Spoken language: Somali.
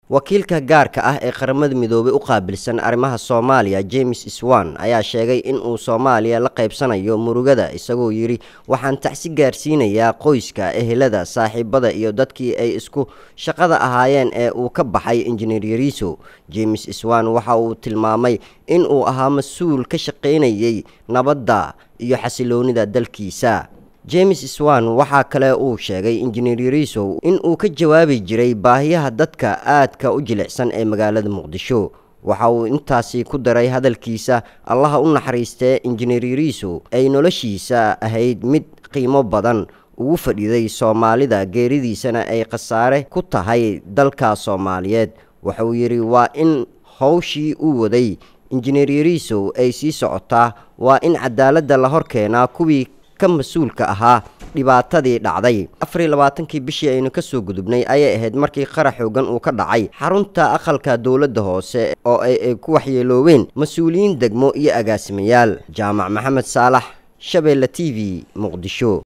wakiilka gaarka ah ee qaramada midoobay u qaabilsan arrimaha soomaaliya james swan ayaa sheegay in uu soomaaliya la qaybsanayo murugada isagoo yidhi waxaan tacsi gaarsiinayaa qoyska ehelada saaxiibada iyo dadkii ay isku shaqada ahaayeen ee uu ka baxay injineer yariiso james swan waxa uu tilmaamay in uu ahaa mas-uul ka shaqaynayay nabadda iyo xasiloonida dalkiisa james swan waxaa kale uu sheegay injineer yariisow in uu ka jawaabi jiray baahiyaha dadka aadka u jilicsan ee magaalada muqdisho waxa uu intaasi ku daray hadalkiisa allaha u naxariistee injineer yariisow ay noloshiisa ahayd mid qiimo badan ugu fadhiday soomaalida geeridiisana ay khasaare ku tahay dalka soomaaliyeed wuxuu yidhi waa in howshii uu waday injineer yariisow ay sii socotaa waa in cadaaladda la hor keenaa kuwii ka mas-uulka ahaa dhibaatadii dhacday afar iyo labaatankii bishii aynu ka soo gudubnay ayay ahayd markii qarax xoogan uu ka dhacay xarunta aqalka dowladda hoose oo ay ku waxyeelooween mas-uuliyiin degmo iyo agaasimayaal jaamac maxamed saalax shabeelle t v muqdisho